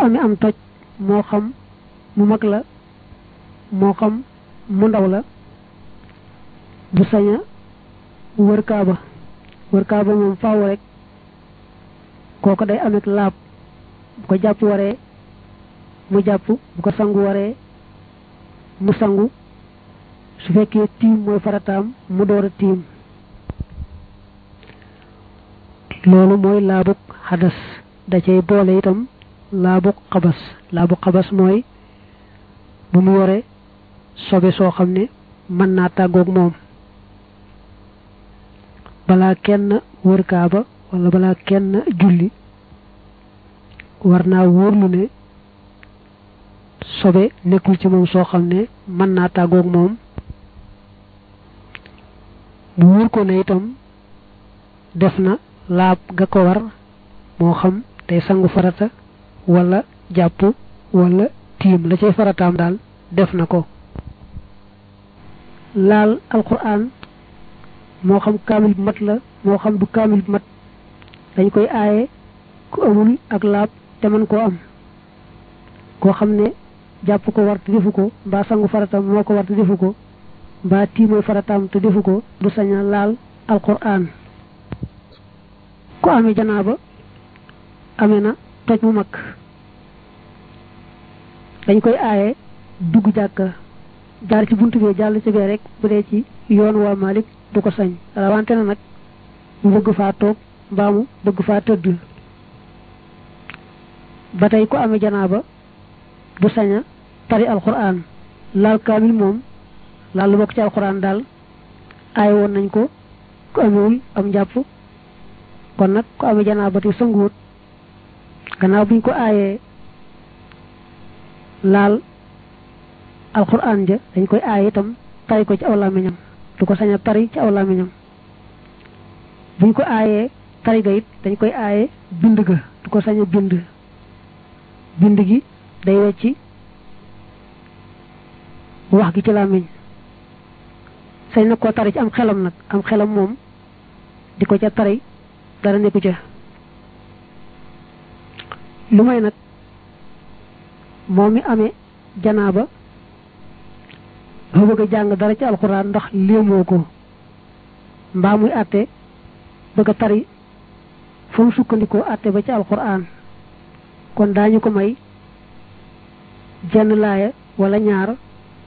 amee am toj moo xam mu mag la moo xam mu ndaw la du saña wër kaaba wër kaaba moom faaw rek kooko day amek laab bu ko jàpp waree mu jàpp bu ko sangu waree mu sangu su fekkee tiim mooy farataam mu door a tiim loolu mooy laabuk xadas da cay boole itam laabuk xabas laabuk xabas mooy bu mu yore sobe soo xam ne mën naa tàggoog moom balaa kenn wër kaaba wala balaa kenn julli war naa wóorlu ne sobe nekkul ci moom soo xam ne mën naa tàggoog moom mu wóor ko ne itam def na laab ga ko war moo xam tey sangu farata wala jàpp wala tiim la cay farataam daal def na ko laal alquran moo xam kaamil bu mat la moo xam du kaamil bu mat dañ koy aaye ku amul ak laab te mën koo am koo xam ne jàpp ko war te defu ko mbaa sangu farataam moo ko war te defu ko mbaa tiimooy farataam te defu ko du saña laal alquran ku amee janaaba amee na toj mu mag dañ koy aaye dugg jàkka jaar ci buntu bi jàll ci bee rek bu dee ci yoon waa Malik du ko sañ rawante na nag mu bëgg faa toog mbaa mu bëgg faa tëdd ba tey ku amee janaaba du saña tari alquran laal kaamil moom laal lu bokk ci alquran daal aay woon nañ ko ku amewul am njàpp kon nag ku amee janaaba te sanguwut gannaaw buñ ko aayee laal alquran ja dañ koy aaye itam tari ko ci aw làmmiñam du ko sañ a tari ci aw làmmiñam buñ ko aayee tari ga it dañ koy aaye bind ga du ko sañ a bind bind gi day wecci wax gi ci làmmiñ sañ na koo tari ci am xelam nag am xelam moom di ko ca tari dara nekku ca lu may nag moom mi amee janaaba dafa bëgg a jàng dara ci alxuraan ndax léemoo ko mbaa muy àtte bëgg a tari fa mu sukkandikoo àtte ba ci alxuraan kon daañu ko may jenn laaya wala ñaar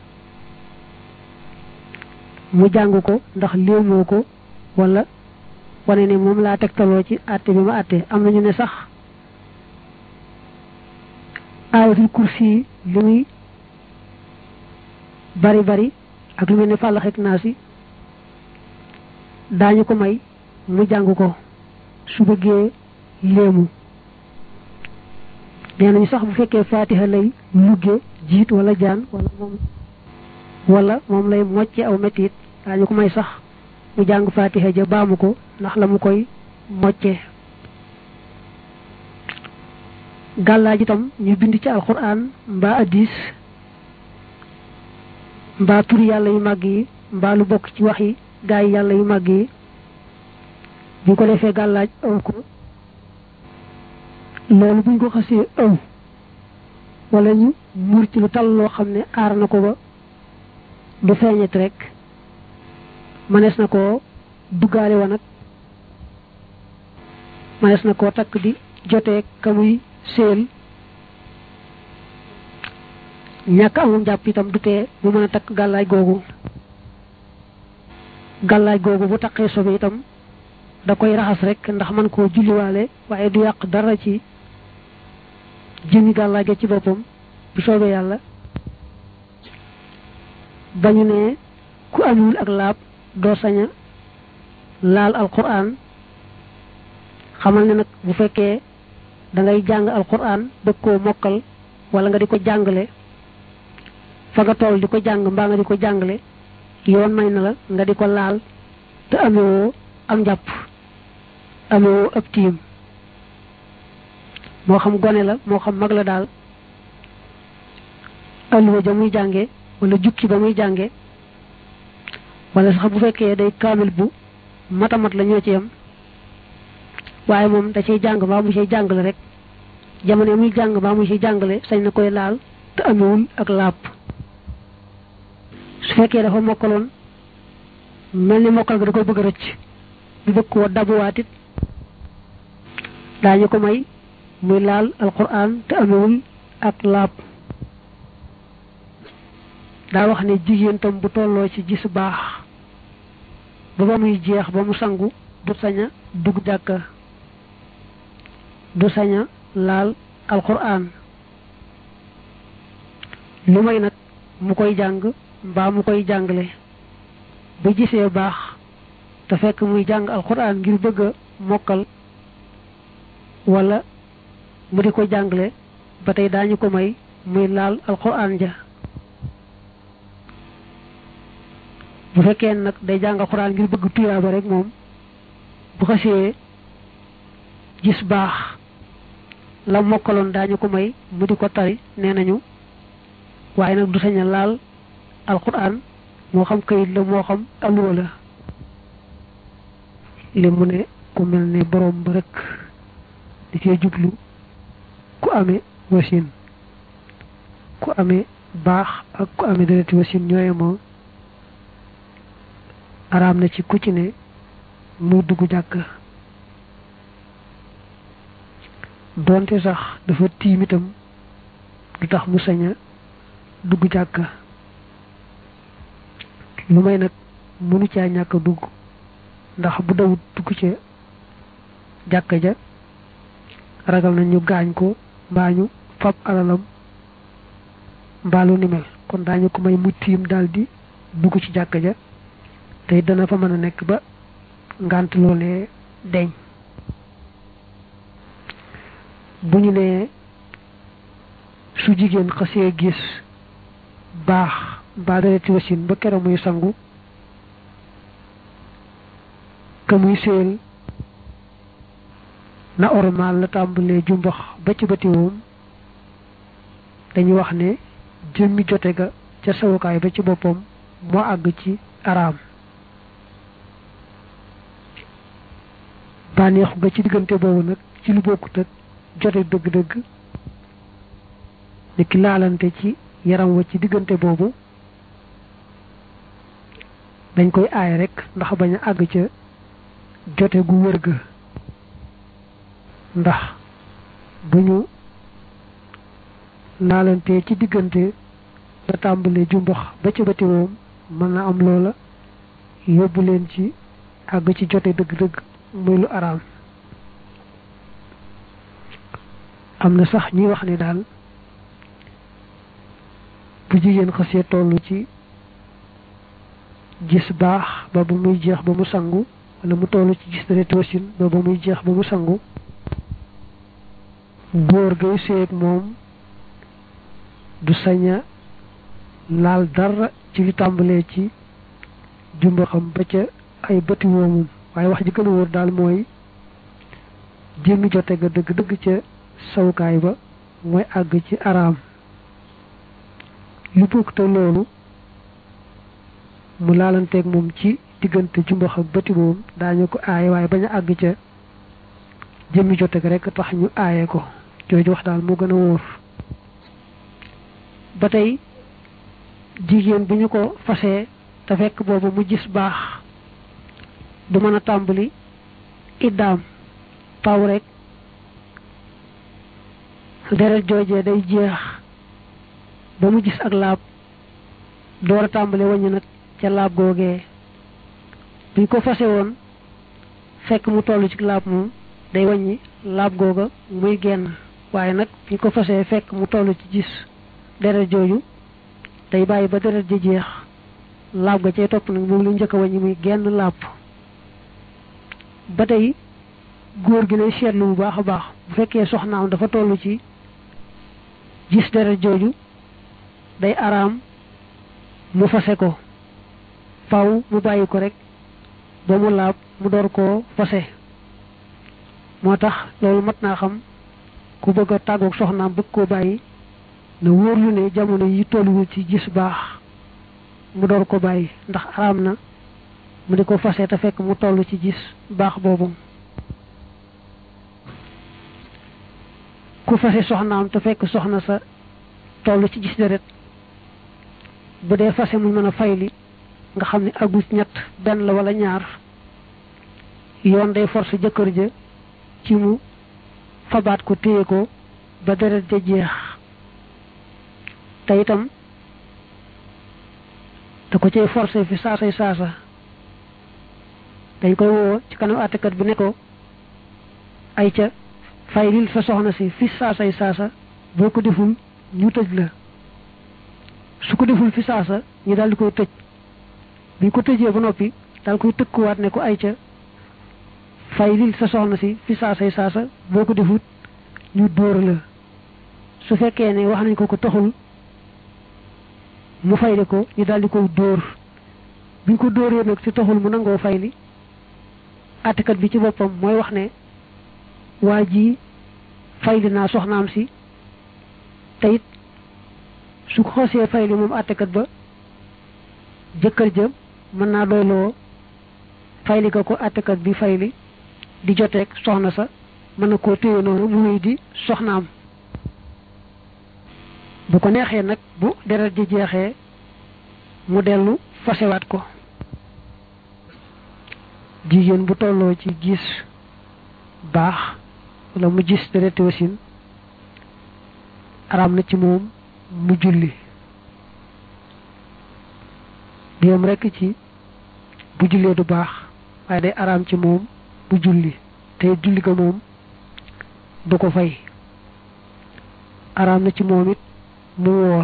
mu jàng ko ndax léemoo ko wala wane ne moom laa tegtaloo ci àtte bi ma àtte am nañu ne sax aayatul kursi li muy bari bari ak lu mel ne fàllax ak naasi daañu ko may mu jàng ko su bëggee léemu nee nañu sax bu fekkee faatiha lay lugge jiit wala jaan wala moom wala moom lay mocce aw metit daañu ko may sax mu jàng faatiha ja baamu ko ndax la mu koy mocce gàllaaj itam ñu bind ci alquran mbaa addis mbaa turi yàlla yu màgg yi mbaa lu bokk ci wax yi gaa yi yàlla yu màgg yi bu ko defee gàllaaj aw ko loolu buñ ko xasee aw wala ñu muur ci lu tal loo xam ne aar na ko ba du feeñet rek mënees na koo duggaale wa nag mënees na koo takk di jotee ka muy séel ñàkk amum jàpp itam du tee mu mën a takk gàllaaj googu gàllaaj googu bu taqee sobe itam da koy raxas rek ndax man koo julliwaale waaye du yàq dara ci jëmi gàllaaj ga ci boppam bu soobee yàlla bañu ne ku amul ak laab doo saña laal alquran xamal ne nag bu fekkee da ngay jàng alquran bëgg koo mokkal wala nga di ko jàngale fa nga toll di ko jàng mbaa nga di ko jàngale yoon may na la nga di ko laal te amewoo am njàpp amewoo ab tiim moo xam gone la moo xam mag la daal alluwa ja muy jànge wala jukki ba muy jànge wala sax bu fekkee day kaamil bu matamat la ñoo ci yam waaye moom da cay jàng mbaa mu cay jàngale rek jamono muy jàng baa mu ci jàngale sañ na koy laal te amewul ak laab su fekkee dafa mokkaloon mel ni mokkal ga da koy bëgg a rëcc bi bëgg koo dabuwaat it daañu ko may muy laal alquran te amewul ak laab daa wax ne jigéen tam bu tolloo ci gis baax ba ba muy jeex ba mu sangu du sañ a dugg jàkka du sañ a laal alquran lu may nag mu koy jàng mbaa mu koy jàngale bu gisee baax te fekk muy jàng alquran ngir bëgg a mokkal wala mu di ko jàngale ba tey daañu ko may muy laal alquran ja bu fekkee nag day jàng alquran ngir bëgg tuyaaba rek moom bu xasee gis baax la mokkaloon daañu ko may mu di ko tari nee nañu waaye nag du sañ a laal alquran moo xam kayit la moo xam alluwa la li mu ne ku mel ne borom ba rek di cee jublu ku amee wasin ku amee baax ak ku amee dereti wasin ñooye moo araam na ci ku ci ne muy dugg jàkk doonte sax dafa tiim itam du tax mu sañ a dugg jàkk lu may nag mënu caa ñàkk a dugg ndax bu dawut dugg ca jàkka ja ragal na ñu gaañ ko mbaa ñu fab alalam mbaalu ni mel kon daañu ko may mu tiim daldi dugg ci jàkka ja tey dana fa mën a nekk ba ngànt loolee deñ bu ñu nee su jigéen xasee gis baax mbaa dereti wasin ba kero muy sangu ka muy séel na ormal la tàmbalee jumbax ba ci batiwoom dañuy wax ne jëmmi jote ga ca sawukaay ba ci boppam moo àgg ci araam bànneexu ga ci diggante boobu nag ci lu bokkut ak jote dëgg-dëgg ni ki laalante ci yaram wa ci diggante boobu dañ koy aay rek ndax bañ a àgg ca jote gu wër ga ndax bu ñu laalante ci diggante ba tàmbalee jumbax ba ca bati woom mën na am loola yóbbu leen ci àgg ci jote dëgg-dëgg muy lu araam am na sax ñuy wax ne daal bu jigéen xasee toll ci gis baax ba ba muy jeex ba mu sangu wala mu toll ci gis deret wasin ba ba muy jeex ba mu sangu góor gay séeg moom du saña laal dara ci li tàmbalee ci jumba xam ba ca ay bëti woomum waaye wax ji gën a wóor daal mooy jëmmi jote ga dëgg dëgg ca sawukaay ba mooy àgg ci araam lu bokk te loolu mu laalanteeg moom ci diggante jumbax ak bëti moom daañu ko aaye waaye bañ a àgg ca jëmmi jote ga rek tax ñu aaye ko jooju wax daal moo gën a wóor ba tey jigéen bu ñu ko fasee te fekk boobu mu gis baax du mën a tàmbali iddaam taw rek deret joojee day jeex ba mu gis ak laab door a tàmbali waññu nag ca laab googee buñ ko fase woon fekk mu toll ci laab moom day waññi laab googa muy genn waaye nag buñ ko fasee fekk mu toll ci gis deret jooju day bàyyi ba deret ji jeex laab ga cay topp nag moom lu njëkk a waññi muy genn laab ba tey góor gi lay seetlu bu baax a baax bu fekkee soxnaam dafa toll ci gis deret jooju day araam mu fase ko faw mu bàyyi ko rek ba mu laab mu door koo fase moo tax loolu mat naa xam ku bëgg a tàggoog soxnaam bëgg koo bàyyi na wóorlu ne jamono yi tolluwul ci gis baax mu door ko bàyyi ndax araam na mu di ko fase te fekk mu toll ci gis baax boobu ku fase soxnaam te fekk soxna sa toll ci gis deret bu dee fase mu mën a fayli nga xam ne agus ñett benn la wala ñaar yoon day force jëkkër ja ci mu fabaat ko téye ko ba deret ja jeex te itam da ko cay forcé fi saasay saasa dañ koy woo ci kanam àttekat bi ne ko ay ca fay lil sa soxna si fi saasay saasa boo ko deful ñu tëj la su ko deful fi saasa ñu daal di koy tëj bi ko tëjee ba noppi daal koy tëkkuwaat ne ko ay ca fay lil sa soxna si fi saasay saasa boo ko defut ñu dóor la su fekkee ne wax nañ ko ko taxul mu fayli ko ñu daal di koy dóor bi ñu ko dóoree nag si taxul mu nangoo fayli àttekat bi ci boppam mooy wax ne waa ji fayli naa soxnaam si te it su ko xosee fayli moom àttekat ba jëkkër ja mën naa doyloo fayli ko ko àttekat bi fayli di joteeg soxna sa mën na koo téye noonu mu wéy di soxnaam bu ko neexee nag bu deret ji jeexee mu dellu fasewaat ko jigéen bu tolloo ci gis baax wala mu gis dereti wasin araam na ci moom mu julli du yem rekk ci bu jullee du baax waaye day araam ci moom mu julli te julli ga moom du ko fay araam na ci moom it mu woor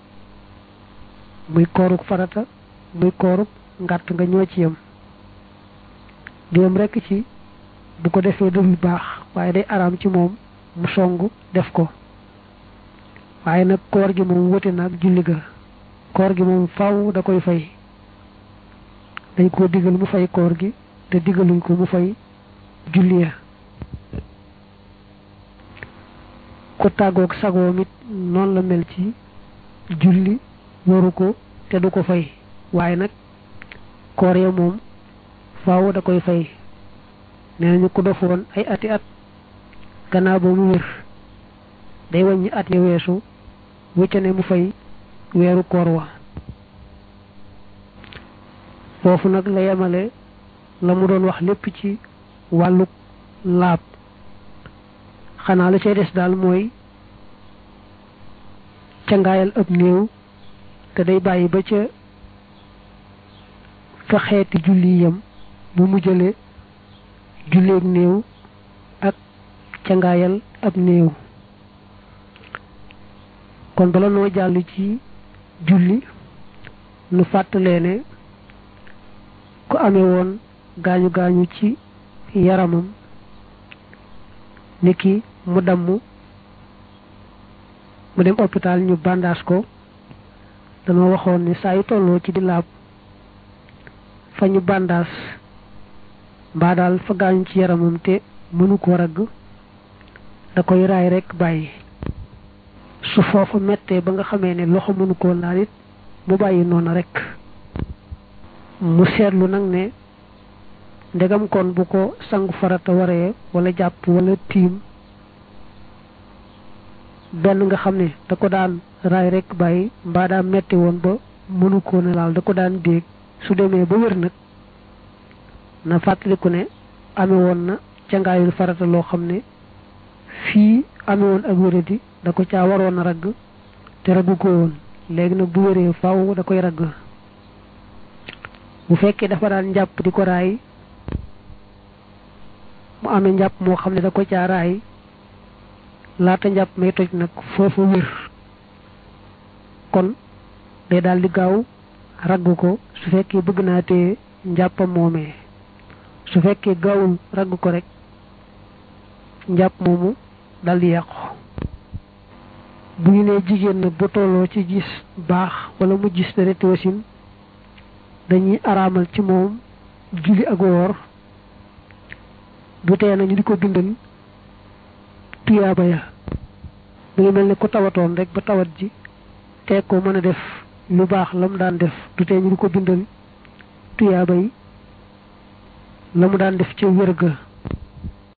muy kooruk farata muy kooruk ngàtt nga ñoo ci yem du yem rekk ci bu ko defee dul baax waaye day araam ci moom mu song def ko waaye nag koor gi moom wote na ak julli ga koor gi moom faw da koy fay dañ koo digal mu fay koor gi te digaluñ ko mu fay julli ya ku tàggoog sagoom it noonu la mel ci julli waru ko te du ko fay waaye nag koor ya moom faaw da koy fay nee nañu ko dofoon ay ati at gannaaw ba mu wér day wàññi at ya weesu wëcca ne mu fay weeru koor wa foofu nag la yemale la mu doon wax lépp ci wàllu laab xanaa la cay des daal mooy cangaayal ab néew te day bàyyi ba ca fa xeeti julli yam mu mujjale julleeg néew ak cangaayal ab néew kon bala noo jàll ci julli nu fàttalee ne ku amee woon gaañu gaañu ci yaramam niki mu damm mu dem hôpital ñu bandaas ko dañoo waxoon ni saa yu tolloo ci di laab fa ñu bandaas mbaa daal fa gaañu ci yaramam te mënu ko ragg da koy raay rekk bàyyi su foofu mettee ba nga xamee ne loxo mënu koo laal it mu bàyyi noonu rekk mu seetlu nag ne ndegam kon bu ko sangu farata waree wala jàpp wala tiim benn nga xam ne da ko daan raay rekk bàyyi mbaa daa metti woon ba mënu koo ne laal da ko daan déeg su demee ba wér nag na fàttaliku ne ame woon na cangaayul farata loo xam ne fii ame woon ak wéradi da ko caa waroon a ragg te raggu ko woon léegi nag bu wéree faw da koy ragg bu fekkee dafa daan njàpp di ko raay mu amee njàpp moo xam ne da ko caa raay laata njàpp may toj nag foofu wér kon day daal di gaaw ragg ko su fekkee bëgg naa tee njàppam moomee su fekkee gaawul ragg ko rek njàpp moomu dal di yàqu bu ñu nee jigéen nag bu tolloo ci gis baax wala mu gis dereti wasin dañuy araamal ci moom julli ak woor du tee nañu di ko bindal tuyaaba ya mu ngi mel ne ku tawatoon rek ba tawat ji teg ko mën a def lu baax la mu daan def du tee ñu di ko bindal tuyaaba yi la mu daan def ca wér ga